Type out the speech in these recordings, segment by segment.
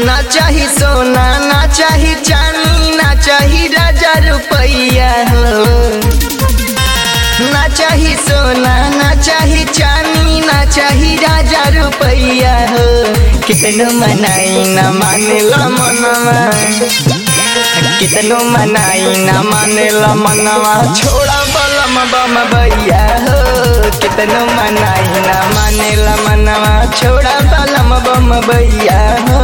ना चाही सोना ना चाही चांदी ना चाही राजा रुपैया हो ना चाही सोना ना चाही चांदी ना चाही राजा रुपैया हो कितनो मनाई ना मानेला मनवा कितनो मनाई ना मानेला मनवा छोड़ा बलम बम भैया हो कितनो मनाई ना मानेला मनवा छोड़ा बलम बम भैया हो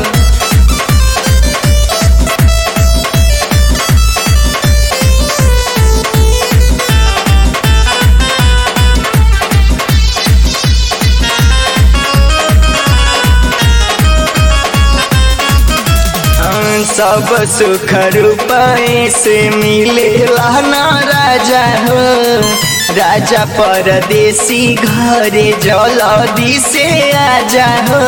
सब सुख रूपए से मिले ना राजा हो राजा परदेसी घरे जलदी से आजा हो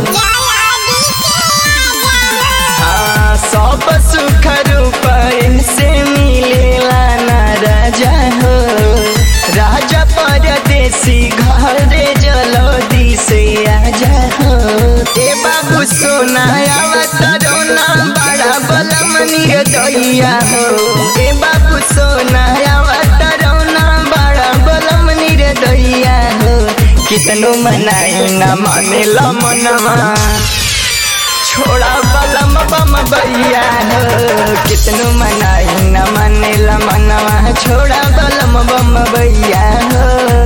हाँ, सब सुख रूपए से मिले ना राजा हो राजा परदेसी घरे जलदी से आजा हो ए बाबू सोना आवतरोना बड़ा बलम निर्दया हो ए बाबू सोना आवतरोना बड़ा बलम निर्दया हो कितनो मनाई ना मानेला मनवा छोड़ा बलम बम भैया हो कितनो मनाई ना मानेला मनवा छोड़ा बलम बम भैया हो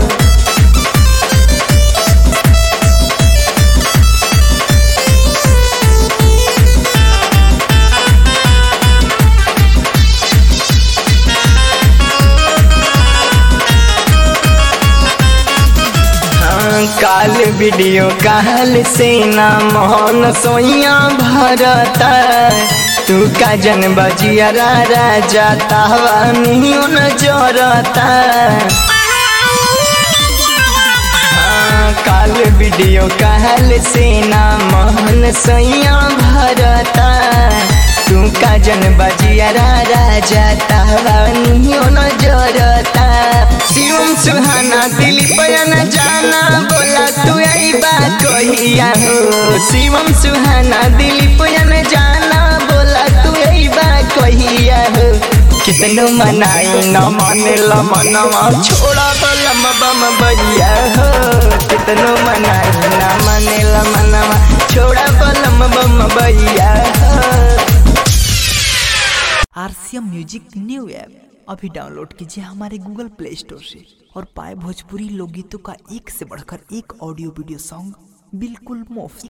काल वीडियो काल से ना मोहन सोइया भरता तू का जन बजिया राजा तावा नियो न जोरता हाँ, काल वीडियो काल से ना मोहन सोइया भरता तू का जन बजिया राजा तावा नियो न जोरता शिवम सुहाना दिलीप बयान जाना बोला तू आई बात कहिया हो शिवम सुहाना दिलीप बयान जाना बोला तू आई बात कहिया हो कितनो मनाई न मानेला मनवा छोड़ा बलम बम भैया हो कितनो मनाई न मानेला मनवा छोड़ा बलम बम भैया हो आरसीएम म्यूजिक न्यू ऐप अभी डाउनलोड कीजिए हमारे गूगल प्ले स्टोर से और पाए भोजपुरी लोकगीतों का एक से बढ़कर एक ऑडियो वीडियो सॉन्ग बिल्कुल मुफ्त